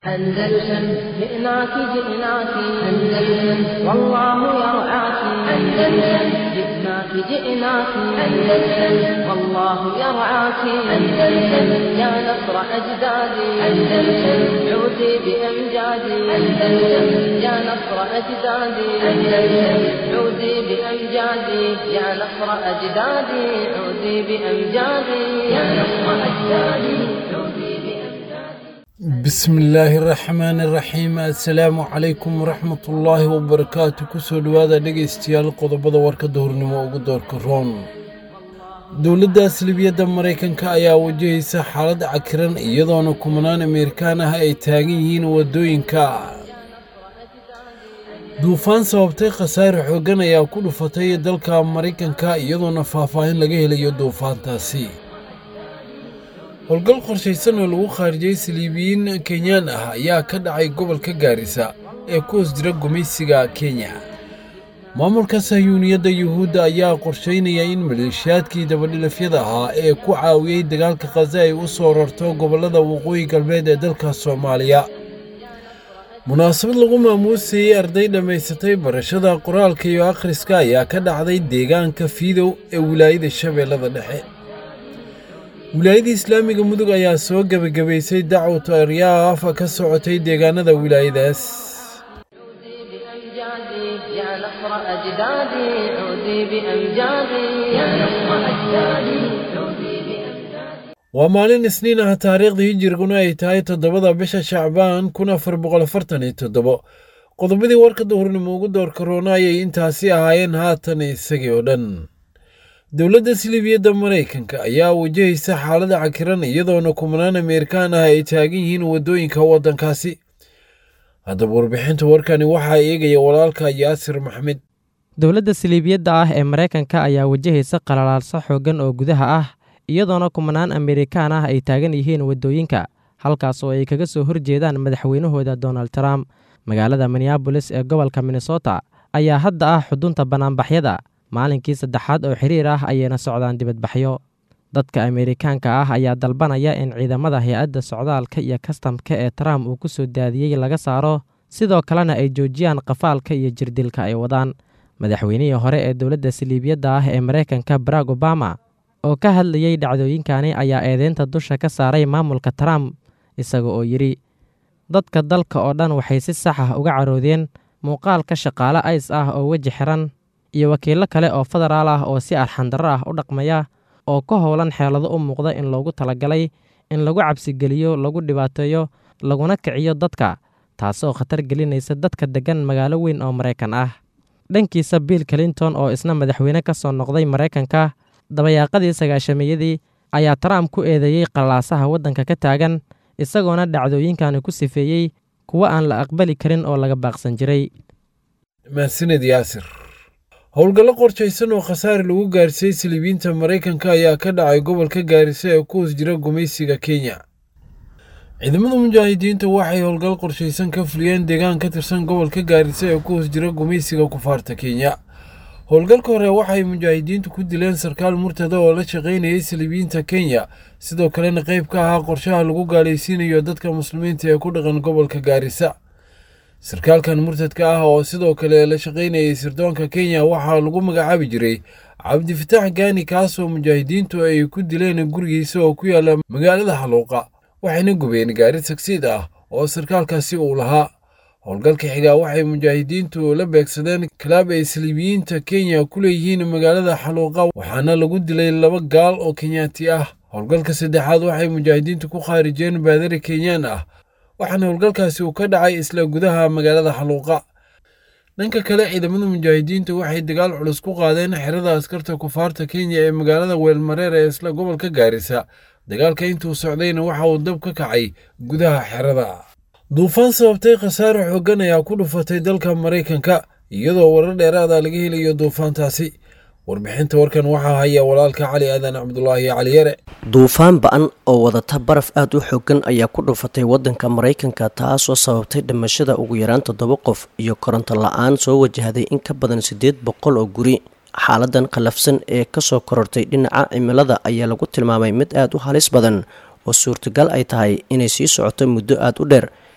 أندلسن جئناك جئناك أندلسن والله يرعاك أندلسن جئناك جئناك أندلسن والله يرعاك أندلسن يا نصر أجدادي أندلسن عودي بأمجادي أندلسن يا نصر أجدادي أندلسن عودي بأمجادي يا نصر أجدادي عودي بأمجادي يا نصر أجدادي عودي بأمجادي bismillaahi raxmaani raxiim assalaamu calaykum waraxmatullaahi wabarakaatu kusoo dhowaada dhegaystayaal qodobada warkadda hornimo ugu doorka roon dowladda aslibiyadda maraykanka ayaa wajahaysa xaalad cakiran iyadoona kumanaan ameerikaan ah ay taagan yihiin waddooyinka duufaan sababtay khasaare xooggan ayaa ku dhufatay dalka maraykanka iyadoona faahfaahin laga helayo duufaantaasi howlgal qorshaysan oo lagu khaarijiyey saliibiyiin kenyaan ah ayaa ka dhacay gobolka gaarisa ee ku hoos jira gumaysiga kenya maamulka sahyuuniyadda yuhuudda ayaa qorshaynaya in maleeshiyaadkii dabadhilafyada ahaa ee ku caawiyey dagaalka khaza ay u soo rarto gobollada waqooyi galbeed ee dalka soomaaliya munaasabad lagu maamuusayey arday dhammaysatay barashada qoraalka iyo akhriska ayaa ka dhacday deegaanka fiidow ee wilaayada shabeellada dhexe wilaayada islaamiga mudug ayaa soo gebagabaysay dacwatu aryaaf ka socotay deegaanada wilaayadaas بأمجادي يا نصر أجدادي عودي بأمجادي يا نصر أجدادي عودي بأمجادي waa maalin isniin ah taariikhda hijiriguna ay tahay toddobada bisha shacbaan kun afar boqol afartan iyo toddobo qodobadii warkadda hornimo ugu doorka roona ayay intaasi ahaayeen haatan isagii oo dhan dowladda silibiyadda maraykanka ayaa wajahaysa xaalada cakiran iyadoona kumanaan ameerikaan ah ay taagan yihiin waddooyinka waddankaasi haddaba warbixinta warkani waxaa eegaya walaalka yaasir maxmed dowladda siliibiyadda ah ee maraykanka ayaa wajahaysa qalalaalso xooggan oo gudaha ah iyadoona kumanaan ameerikaan ah ay taagan yihiin waddooyinka halkaas oo ay kaga soo horjeedaan madaxweynahooda donald trump magaalada minneabolis ee gobolka minnesota ayaa hadda ah xudunta bannaanbaxyada maalinkii saddexaad oo xiriir ah ayayna socdaan dibadbaxyo dadka ameerikaanka ah ayaa dalbanaya in ciidamada hay-adda socdaalka iyo kastamka ee trump uu ku soo daadiyey laga saaro sidoo kalena ay joojiyaan qafaalka iyo jirdilka ay wadaan madaxweynihii hore ee dowladda siliibiyadda ah ee maraykanka barack obama oo ka hadlayey dhacdooyinkani ayaa eedeynta dusha ka saaray maamulka trump isaga oo yidhi dadka dalka oo dhan waxay si sax ah uga caroodeen muuqaalka shaqaale ays ah oo weji xiran iyo wakiillo kale oo federaal ah oo si arxandarro ah u dhaqmaya oo ka howlan xeelado u muuqda in loogu talagalay in lagu cabsigeliyo lagu dhibaateeyo laguna kiciyo dadka taasoo khatar gelinaysa dadka deggan magaalo weyn oo maraykan ah dhankiisa bill clinton oo isna madaxweyne ka soo noqday maraykanka dabayaaqadii sagaashameyadii ayaa trump ku eedeeyey qalaasaha waddanka ka taagan isagoona dhacdooyinkani ku sifeeyey kuwo aan la aqbali karin oo laga baaqsan jiray mahadsaned yaasir howlgallo qorshaysan oo khasaare lagu gaarsiiyey siliibiyiinta maraykanka ayaa ka dhacay gobolka gaarisa ee ku hoos jira gumaysiga kenya ciidamada mujaahidiinta waxay howlgal qorshaysan ka fuliyeen deegaan ka tirsan gobolka gaarisa ee ku hoos jira gumaysiga kufaarta kenya howlgalka hore waxay mujaahidiintu ku dileen sarkaal murtada oo la shaqaynayay siliibiyiinta kenya sidoo kalena qayb ka ahaa qorshaha lagu gaalaysiinayo dadka muslimiinta ee ku dhaqan gobolka gaarisa sarkaalkan murtadka ah oo sidoo kale la shaqaynayay sirdoonka kenya waxaa lagu magacaabi jiray cabdifitaax gaani kaasoo mujaahidiintu ay ku dileen gurigiisa oo ku yaala magaalada xaluuqa waxayna gubeen gaari tagsiid ah oo sarkaalkaasi uu lahaa howlgalka xigaa waxay mujaahidiintu la beegsadeen kalaab ay saliibiyiinta kenya ku leeyihiin magaalada xaluuqa waxaana lagu dilay laba gaal oo kenyaati ah howlgalka saddexaad waxay mujaahidiintu ku khaarijeen baadari kenyaan ah waxaana howlgalkaasi uu ka dhacay isla gudaha magaalada xaluuqa dhanka kale ciidamada mujaahidiinta waxay dagaal culus ku qaadeen xerada askarta kufaarta kenya ee magaalada weelmareer ee isla gobolka gaarisa dagaalka intuu socdayna waxa uu dab ka kacay gudaha xerada duufaan sababtay khasaare xooggan ayaa ku dhufatay dalka maraykanka iyadoo warar dheeraada laga helayo duufaantaasi warbixinta warkan waxaa haya walaalka cali aadan cabdulaahi cali yare duufaan ba-an oo wadata baraf aada u xoogan ayaa ku dhufatay waddanka maraykanka taasoo sababtay dhimashada ugu yaraan toddoba qof iyo koronto la-aan soo wajahday in ka badan siddeed boqol oo guri xaaladan khallafsan ee kasoo korortay dhinaca cimilada ayaa lagu tilmaamay mid aada u halis badan oo suurtagal ay tahay inay sii socoto muddo aada u dheer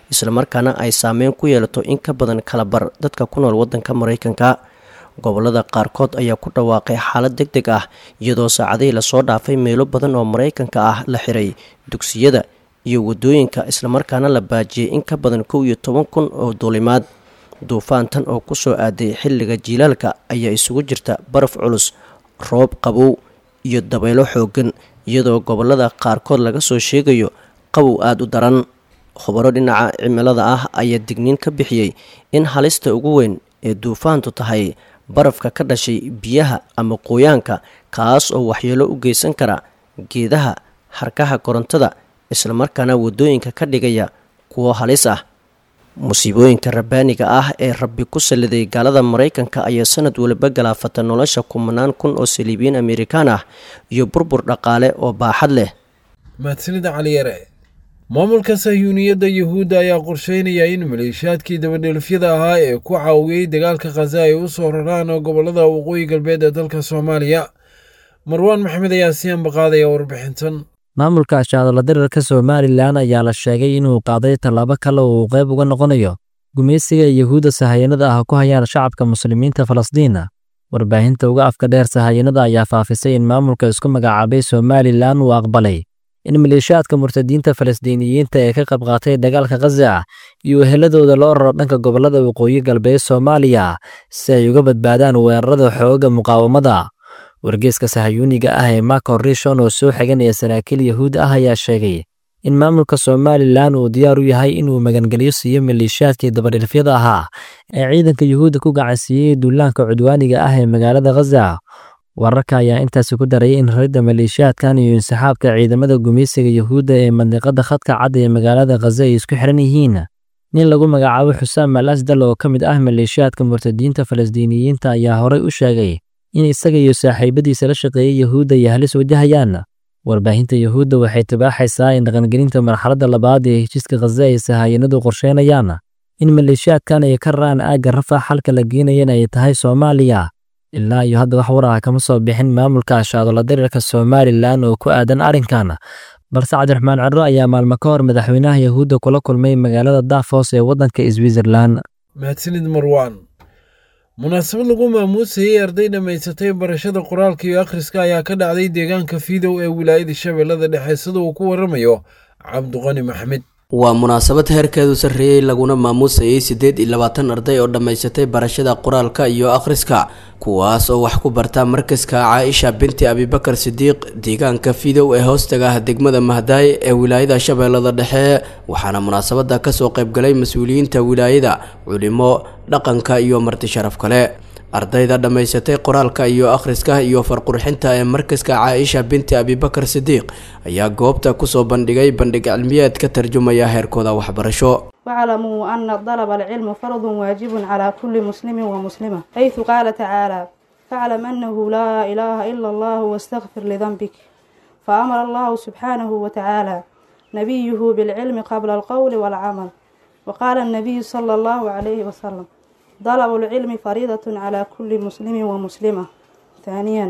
islamarkaana ay saameyn ku yeelato in ka badan kala bar dadka ku nool waddanka maraykanka gobolada qaarkood ayaa ku dhawaaqay xaalad deg deg ah iyadoo saacadihii lasoo dhaafay meelo badan oo maraykanka ah la xiray dugsiyada iyo wadooyinka islamarkaana la baajiyey in ka badan kow iyo toban kun oo duulimaad duufaantan oo kusoo aaday xilliga jiilaalka ayaa isugu jirta baraf culus roob qabow iyo dabaylo xoogan iyadoo gobolada qaarkood laga soo sheegayo qabow aada u daran khubaro dhinaca cimilada ah ayaa digniin ka bixiyey in halista ugu weyn ee duufaantu tahay barafka ka dhashay biyaha ama qoyaanka kaas oo waxyeelo u geysan kara geedaha harkaha korontada islamarkaana wadooyinka ka dhigaya kuwo halis ah musiibooyinka rabbaaniga ah ee rabbi ku saliday gaalada maraykanka ayaa sanad waliba galaafata nolosha kumanaan kun oo saliibiyiin amerikaan ah iyo burbur dhaqaale oo baaxad leh mahadsanida caliyare maamulka sahyuuniyadda yuhuudda ayaa qorsheynaya in maleeshiyaadkii dabadheelfyada ahaa ee ku caawiyey dagaalka khaza ay u soo raraan gobolada waqooyi galbeed ee dalka soomaaliya marwaan maxamed ayaa si ambaqaadaya warbixintan maamulka ashaadala dirarka somalilan ayaa la sheegay inuu qaaday tallaabo kale oo uu qayb uga noqonayo gumaysiga yuhuudda sahayanada ah ku hayaan shacabka muslimiinta falastiin warbaahinta uga afka dheer sahayanada ayaa faafisay in maamulka isku magacaabay somalilan uu aqbalay in maleeshiyaadka murtadiinta falastiiniyiinta ee ka qayb qaatay dagaalka khaza iyo eheladooda loo raro dhanka gobollada waqooyi galbeed soomaaliya si ay uga badbaadaan weerarada xoogga muqaawamada wargeeska sahayuuniga ah ee mako rishon oo soo xiganaya saraakiil yahuud ah ayaa sheegay in maamulka somalilan uu diyaar u yahay inuu magangelyo siiyo maleeshiyaadkii dabadhilfyada ahaa ee ciidanka yuhuudda ku gacansiiyey duulaanka cudwaaniga ah ee magaalada khaza wararka ayaa intaasi ku darayay in raridda maleeshiyaadkan iyo insaxaabka ciidamada gumaysiga yuhuudda ee mandiqada khadka cad ee magaalada khaza ay isku xiran yihiin nin lagu magacaabo xusaam al asdal oo ka mid ah maleeshiyaadka murtadiinta falastiiniyiinta ayaa horey u sheegay in isaga iyo saaxiibadiisa la shaqeeyey yuhuudda ay halis wajahayaan warbaahinta yuhuudda waxay tibaaxaysaa in dhaqangelinta marxaladda labaad ee heshiiska khaza ay sahayanadu qorsheynayaan in maleeshiyaadkan ay ka raraan aagga rafax halka la geenayan ay tahay soomaaliya ilaa iyo hadda wax war ah kama soo bixin maamulka ashaadola dirirka somalilan oo ku aadan arrinkan balse cabdiraxmaan ciro ayaa maalmo ka hor madaxweynaha yuhuudda kula kulmay magaalada dafos ee waddanka switzerlan mahadsanid marwaan munaasabad lagu maamuusayey arday dhammaysatay barashada qoraalka iyo akhriska ayaa ka dhacday deegaanka fiidow ee wilaayada shabeellada dhexe sida uu ku waramayo cabduqani maxmed waa munaasabad heerkeedu sarreeyey laguna maamuusayey siddeed iyo labaatan arday oo dhammaysatay barashada qoraalka iyo akhriska kuwaas oo wax ku barta markaska caaisha binti abibakar sidiiq deegaanka fidow ee hoostaga ah degmada mahdaay ee wilaayada shabeellada dhexe waxaana munaasabada kasoo qaybgalay mas-uuliyiinta wilaayada culimo dhaqanka iyo marti sharaf kale ardayda dhammaysatay qoraalka iyo akhriska iyo farqurxinta ee markaska caaisha binti abibakar sidiiq ayaa goobta kusoo bandhigay bandhig cilmiyeed ka tarjumaya heerkooda waxbarasho واعلموا أن طلب العلم فرض واجب على كل مسلم ومسلمة حيث قال تعالى فاعلم أنه لا إله إلا الله واستغفر لذنبك فأمر الله سبحانه وتعالى نبيه بالعلم قبل القول والعمل وقال النبي صلى الله عليه وسلم طلب العلم فريضة على كل مسلم ومسلمة ثانيا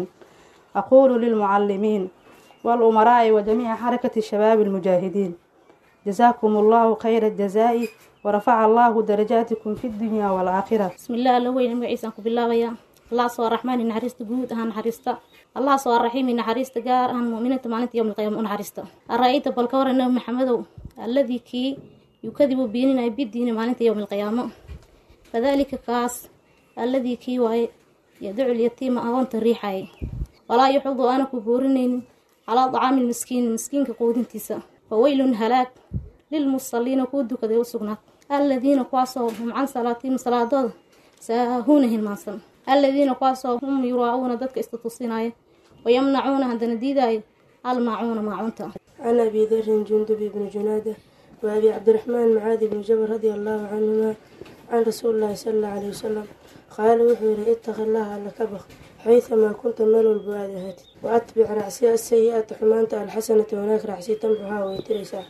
أقول للمعلمين والأمراء وجميع حركة الشباب المجاهدين جزاكم الله خير الجزاء ورفع الله درجاتكم في الدنيا والآخرة بسم الله الله وين مقعيسان كبلاويا الله سوى الرحمن نحرست جود هان حرستا الله سوى الرحيم نحرست جار هان مؤمنة معنات يوم القيامة نحرست أرأيت بالكور أنه محمد الذي كي يكذب بيننا بالدين معنات يوم القيامة فذلك كاس الذي كي واي يدعو اليتيم أغنت الريحاي ولا يحض أنا كبورنين على طعام المسكين المسكين كقود تيسا فويل هلاك للمصلين كودو كذا وسقنا الذين قاسوا هم عن صلاتهم صلاة ساهونه المعصم الذين قاسوا هم يراعون ذاتك استتصيناي ويمنعون عندنا ديداي الماعون معونتا عن أبي ذر جندب بن جنادة وأبي عبد الرحمن معاذ بن جبل رضي الله عنهما عن رسول الله صلى الله عليه وسلم قال وحير اتق الله على كبخ حيثما كنت مال البواد هاتي وأتبع رعسي السيئات حمانت الحسنة هناك رعسي تمحها ويتريسا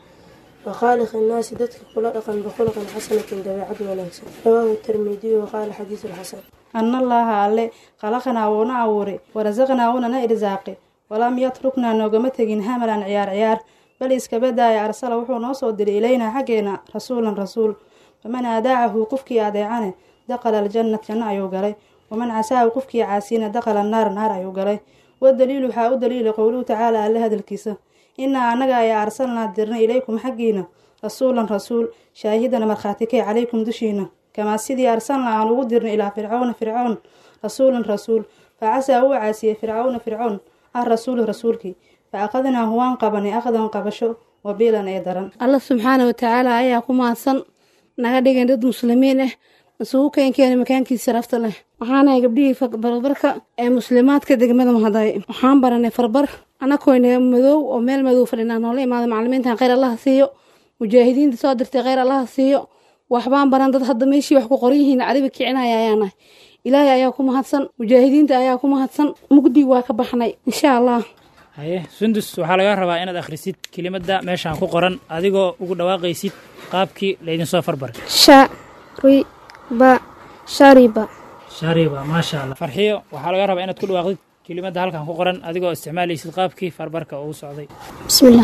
وخالق الناس دتك خلقا بخلق حسنة دبيعة ونكسا رواه الترمذي وقال حديث الحسن أن الله alle khalaqnaa wuuna abuuray warasaqnaa wuunana irsaaqay walaam yatruknaa noogama tegin hamalan ciyaar ciyaar bal iska badaaya arsala wuxuu noo soo diray ilaynaa xaggeena rasuulan rasuul faman aadaacahu qofkii adeecane daqala aljannat janno ayuu galay waman casaahu qofkii caasiyana daqala naar naar ayuu galay wadaliil waxaa u daliila qowluhu tacaala alle hadalkiisa inaa annaga ayaa arsalnaa dirnay ilaykum xaggiina rasuulan rasuul shaahidana markhaati kay calaykum dushiina kamaa sidii arsalnaa aan ugu dirnay ilaa fircawna fircown rasuulan rasuul fa casaa uu caasiyey fircawna fircown ah rasuulu rasuulkii fa aqadnaahu waan qabanay aqdan qabasho wabiilan ee daran alla subxaana watacaala ayaa ku mahadsan naga dhigan dad muslimiin ah isugu keenkeena makaankiisa sharafta leh waxaanahay gabdhihii barbarka ee muslimaadka degmada mahaday waxaan baranay farbar anakoyna madow oo meel madow fadhinaa noola imaada macalimiintan kheyr allaha siiyo mujaahidiinta soo dirtay kheyr allaha siiyo waxbaan baran dad hadda meeshii wax ku qoran yihiin caribi kicinaya ayaanahay ilaahay ayaa ku mahadsan mujaahidiinta ayaa ku mahadsan mugdi waa ka baxnay insha allah haye sundus waxaa laga rabaa inaad akhrisid kelimadda meeshaan ku qoran adigoo ugu dhawaaqaysid qaabkii laydinsoo farbaray shariba shariba shariba maasha allah farxiyo waxaa laga rabaa inaad ku dhawaaqdid kelimadda halkan ku qoran adigoo isticmaalaysid qaabkii farbarka ugu socday bismillah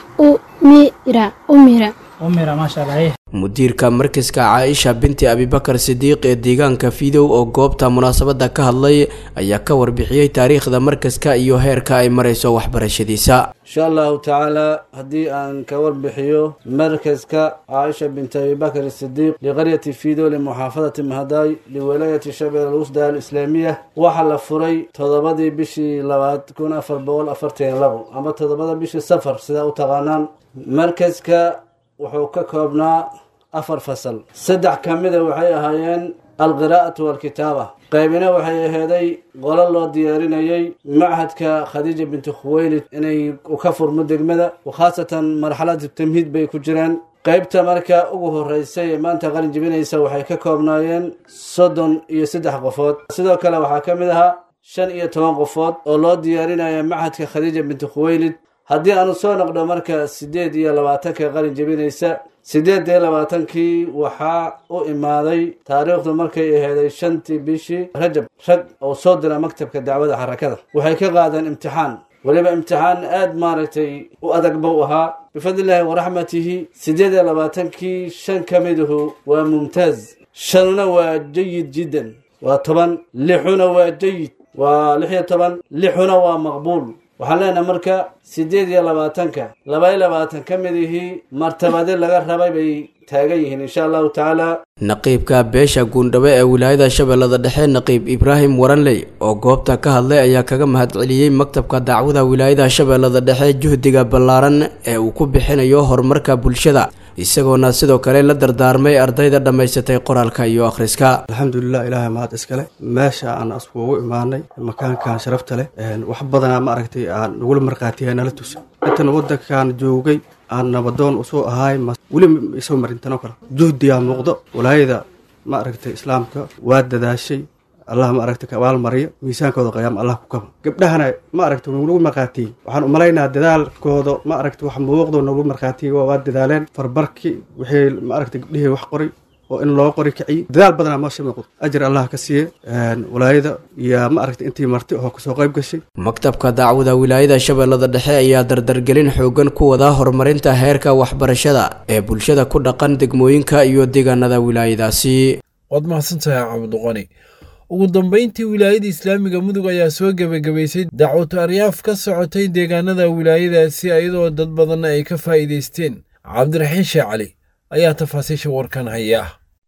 umira umira umira maasha allah haye mudiirka markaska caaisha binti abibakar sidiiq ee deegaanka fidow oo goobta munaasabadda ka hadlay ayaa ka warbixiyey taariikhda markaska iyo heerka ay marayso waxbarashadiisa insha allahu tacaala haddii aan ka warbixiyo markaska caaisha binti abibakar sidiiq liqaryati fidow limuxaafadati mahadaay liwalaayati shabel alwusda alislaamiya waxaa la furay toddobadii bishii labaad kun afar boqol afartan labo ama toddobada bishii safar sidaa u taqaanaan markaska wuxuu ka koobnaa afar fasal saddex ka mida waxay ahaayeen alqiraa'atu waalkitaaba qaybina waxay aheeday qolo loo diyaarinayay machadka khadiija binti khuweylid inay ka furmo degmada khaasatan marxalada tamhiid bay ku jiraan qaybta marka ugu horeysay ee maanta qalin jibinaysa waxay ka koobnaayeen soddon iyo saddex qofood sidoo kale waxaa ka mid ahaa shan iyo toban qofood oo loo diyaarinaya machadka khadiija binti khuweylid haddii aanu soo noqdo marka siddeed iyo labaatanka qalin jebinaysa siddeed iyo labaatankii waxaa u imaaday taariikhdu markay aheeday shantii bishii rajab rag oo soo dira maktabka dacwada xarakada waxay ka qaadeen imtixaan weliba imtixaan aada maaragtay u adag buu ahaa bifadlillaahi waraxmatihi siddeed iyo labaatankii shan ka miduhu waa mumtaaz shanuna waa jayid jiddan waa toban lixuna waa jayid waa lix iyo toban lixuna waa maqbuul waxaan leenahay marka siddeed iyo labaatanka laba iyo labaatan ka mid ihii martabade laga rabay bay taagan yihiin insha allahu tacaala naqiibka beesha guundhabe ee wilaayada shabeellada dhexe naqiib ibraahim waranley oo goobta ka hadlay ayaa kaga mahadceliyey maktabka dacwada wilaayada shabeellada dhexe juhdiga ballaaran ee uu ku bixinayo horumarka bulshada isagoona sidoo kale la dardaarmay ardayda dhammaysatay qoraalka iyo akhriska alxamdulilah ilaahay mahad iskale meesha aan askuugu imaanay makaankan sharafta leh wax badanaa ma aragtay aan nagula markhaatiya nala tusa intan waddankan joogay aan nabadoon usoo ahaay weli isoo marintanoo kale juhdigaa muuqdo walaayada ma aragtay islaamka waa dadaashay allah ma aragtay kabaal mariyo miisaankooda qayaam allah ku kaba gabdhahana ma aragtay nagu markhaatiyey waxaan umalaynaa dadaalkooda ma aragtay wax muuqdo nagu markhaatiyey waa dadaaleen farbarki wixii ma aragtay gabdhihii wax qoray oo in loo qori kiciy dadaal badanaa meesha muuqdo ajir allah ka siiye walaayada iyo ma aragtay intii marti oo kasoo qayb gashay maktabka dacwada wilaayada shabeellada dhexe ayaa dardargelin xoogan ku wada horumarinta heerka waxbarashada ee bulshada ku dhaqan degmooyinka iyo deegaanada wilaayadaasi waad mahadsantahay cabdiqani ugu dambeyntii wilaayada islaamiga mudug ayaa soo gebagabaysay dacwatu aryaaf ka socotay deegaanada wilaayadaasi iyadoo dad badanna ay ka faa'iidaysteen cabdiraxiin sheekh cali ayaa tafaasiisha warkan haya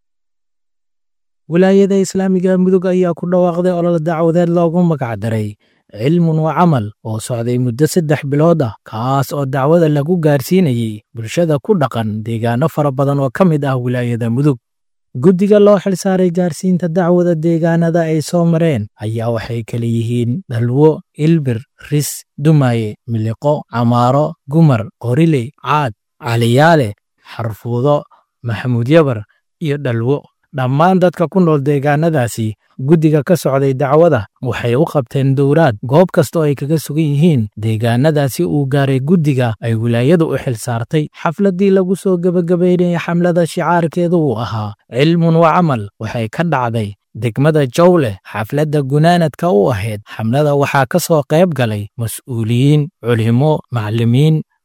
wilaayada islaamiga mudug ayaa ku dhawaaqday olol dacwadeed loogu magacdaray cilmun wa camal oo socday muddo saddex bilood ah kaas oo dacwada lagu gaarsiinayey bulshada ku dhaqan deegaano fara badan oo ka mid ah wilaayada mudug guddiga loo xilsaaray gaarsiinta dacwada deegaanada ay soo mareen ayaa waxay kala yihiin dhalwo ilbir ris dumaaye miliqo camaaro gumar qoriley caad caliyaale xarfuudo maxamuud yabar iyo dhalwo dhammaan dadka ku nool deegaanadaasi guddiga ka socday dacwada waxay u qabteen dowraad goob kastoo ay kaga sugan yihiin deegaanadaasi uu gaaray guddiga ay wilaayadu u xil saartay xafladdii lagu soo gebagabaynayay xamlada shicaarkeedu uu ahaa cilmun wa camal waxay ka dhacday degmada jawleh xafladda gunaanadka u ahayd xamlada waxaa ka soo qayb galay mas'uuliyiin culimo macallimiin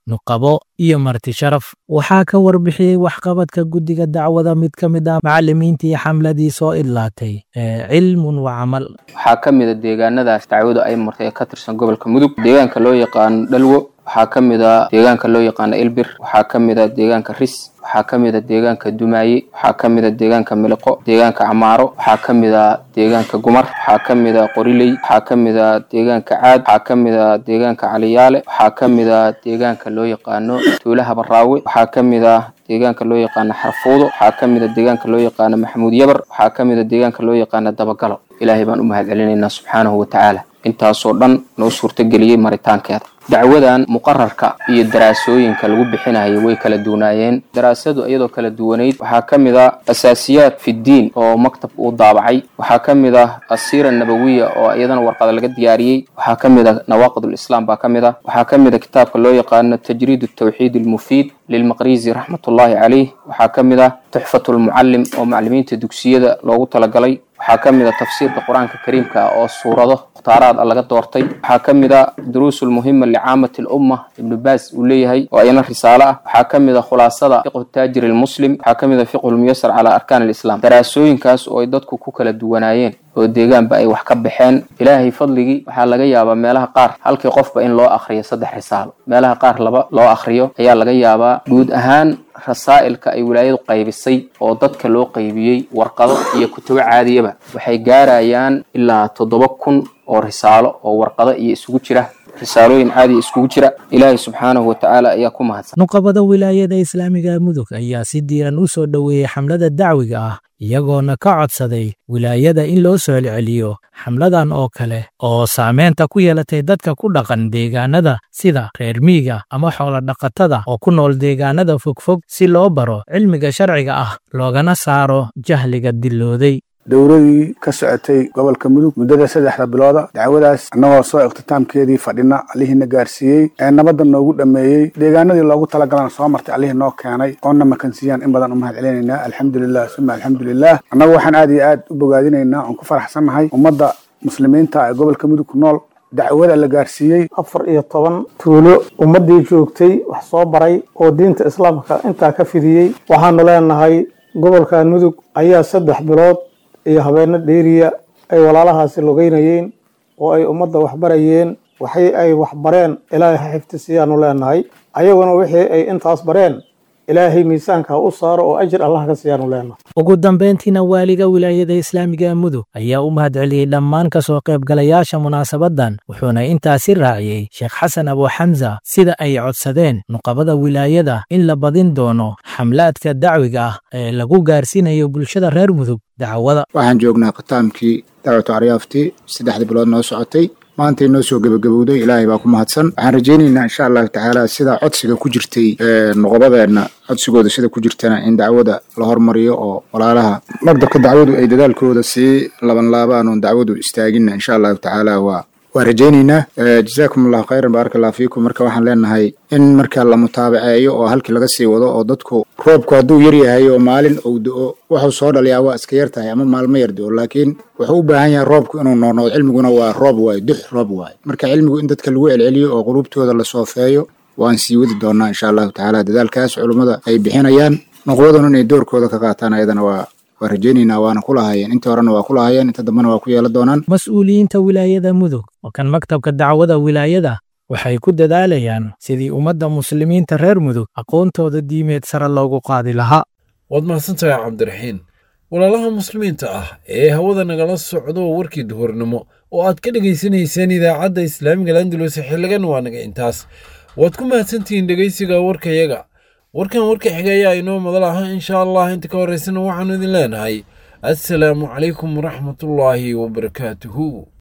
nuqabo iyo marti sharaf waxaa ka warbixiyey waxqabadka guddiga dacwada mid ka mid ah macallimiintii xamladii soo idlaatay ee cilmun wa camal waxaa ka mid a deegaanadaas dacwadu ay martay ee ka tirsan gobolka mudug deegaanka loo yaqaano dhalwo waxaa ka mid a deegaanka loo yaqaano ilbir waxaa ka mid a deegaanka ris waxaa ka mid a deegaanka dumaaye waxaa ka mid a deegaanka miliqo deegaanka camaaro waxaa ka mid a deegaanka gumar waxaa ka mid a qoriley waxaa ka mid a deegaanka caad waxaa ka mid a deegaanka caliyaale waxaa ka mid a deegaanka loo yaqaano tuulaha baraawe waxaa ka mid a deegaanka loo yaqaano xarfuudo waxaa ka mid a deegaanka loo yaqaano maxamuud yabar waxaa ka mid a deegaanka loo yaqaano dabagalo ilaahay baan u mahad celinaynaa subxaanahu wa tacaala intaasoo dhan noo suurtageliyey maritaankeeda dacwadan muqararka iyo daraasooyinka lagu bixinayo way kala duwanaayeen daraasadu iyadoo kala duwanayd waxaa ka mid ah asaasiyaad fiddiin oo maktab uu daabacay waxaa ka mid ah asiira nabawiya oo iyadana warqada laga diyaariyey waxaa ka mid ah nawaaqidulislaam baa ka mid ah waxaa ka mid a kitaabka loo yaqaano tajriid tawxiid almufiid lilmaqrizi raxmatullaahi caleyh waxaa ka mid ah tuxfatulmucallim oo macallimiinta dugsiyada loogu talagalay waxaa ka mid a tafsiirka qur-aanka kariimka ah oo suurado mukhtaaraad laga doortay waxaa ka mid a duruusul muhima licaamati lumma ibnu baas uu leeyahay oo ayana risaalo ah waxaa ka mid a khulaasada fiqhu taajiri lmuslim waxaa ka mid a fiqhu lmuyasar calaa arkaan alislam daraasooyinkaas oo ay dadku ku kala duwanaayeen oo deegaanba ay wax ka baxeen ilaahay fadligii waxaa laga yaabaa meelaha qaar halkii qofba in loo akhriyo saddex risaalo meelaha qaar laba loo akhriyo ayaa laga yaabaa guud ahaan rasaa'ilka ay wilaayadu qaybisay oo dadka loo qaybiyey warqado iyo kutubo caadiyaba waxay gaarayaan ilaa toddoba kun oo risaalo oo warqado iyo isugu jira risaalooyin caadi iskugu jira ilaahay subxaanahu watacaala ayaa ku mahadsan nuqabada wilaayada islaamiga mudug ayaa si diiran u soo dhoweeyey xamlada dacwiga ah iyagoona ka codsaday wilaayada in loo soo celceliyo xamladan oo kale oo saameynta ku yeelatay dadka ku dhaqan deegaanada sida reer miiga ama xoolodhaqatada oo ku nool deegaanada fogfog si loo baro cilmiga sharciga ah loogana saaro jahliga dillooday dowladii ka socotay gobolka mudug muddada saddexda bilooda dacwadaas annagoo soo ikhtiitaamkeedii fadhina allihiina gaarsiiyey ee nabadda noogu dhammeeyey deegaanadii loogu talagalana soo martay allihii noo keenay oona makansiiyaan in badan u mahad celinaynaa alxamdulilah suma alxamdulilah annagu waxaan aad iyo aad u bogaadinaynaa oon ku faraxsannahay ummadda muslimiinta ee gobolka mudug ku nool dacwada la gaarsiiyey afar iyo toban tuulo ummaddii joogtay wax soo baray oo diinta islaamka intaa ka fidiyey waxaanu leenahay gobolkan mudug ayaa saddex bilood iyo habeeno dheeriya ay walaalahaasi logeynayeen oo ay ummadda waxbarayeen waxay ay waxbareen ilaahay ha xifdisiyaanu leenahay ayaguna wixii ay intaas bareen ilaahay miisaanka ha u saaro oo ajir allah ka siiyaanu leenahay ugu dambayntiina waaliga wilaayada islaamiga mudug ayaa u mahad celiyey dhammaan ka soo qaybgalayaasha munaasabaddan wuxuuna intaasi raaciyey sheekh xasan abu xamsa sida ay codsadeen nuqabada wilaayada in la badin doono xamlaadka dacwiga ah ee lagu gaarsiinayo bulshada reer mudug dacwada waxaan joognaa khitaamkii dacwatu aryaaftii saddexdii bilood noo socotay maantay noo soo gebagabowday ilaahay baa ku mahadsan waxaan rajaynaynaa insha allahu tacaala sida codsiga ku jirtay nuqobadeenna codsigooda sida ku jirtana in dacwada la hormariyo oo walaalaha magdabka dacwadu ay dadaalkooda sii labanlaabaan oon dacwadu istaagina insha allahu tacaala waa waa rajaynaynaa jazaakum allahu khayran baaraka allahu fiikum marka waxaan leenahay in marka la mutaabaceeyo oo halkii laga sii wado oo dadku roobku hadduu yar yahay oo maalin uu do-o wuxuu soo dhaliyaa waa iska yar tahay ama maalmo yar do-o laakiin wuxuu u baahan yahay roobku inuu noornoqdo cilmiguna waa roob waayo dux roob waayo marka cilmigu in dadka lagu celceliyo oo qulubtooda la soofeeyo waan sii wadi doonaa insha allahu tacaala dadaalkaas culummada ay bixinayaan nuqwaduna inay doorkooda ka qaataan ayadana waa waa rajaynaynaa waana ku lahaayeen intii horena waa ku lahaayeen inta dambena waa ku yeelan doonaan mas-uuliyiinta wilaayada mudug oo kan maktabka dacwada wilaayada waxay ku dadaalayaan sidii ummadda muslimiinta reer mudug aqoontooda diimeed sare loogu qaadi lahaa waad mahadsantahay cabdiraxiin walaalaha muslimiinta ah ee hawada nagala socdo warkii duhurnimo oo aad ka dhegaysanayseen idaacadda islaamiga landulus xiligan waa naga intaas waad ku mahadsantihiin dhegaysiga warkayaga warkan warka xiga ayaa inoo madal aha insha allah inta ka horeysana waxaanu idin leenahay assalaamu calaykum waraxmatullaahi wabarakaatuhu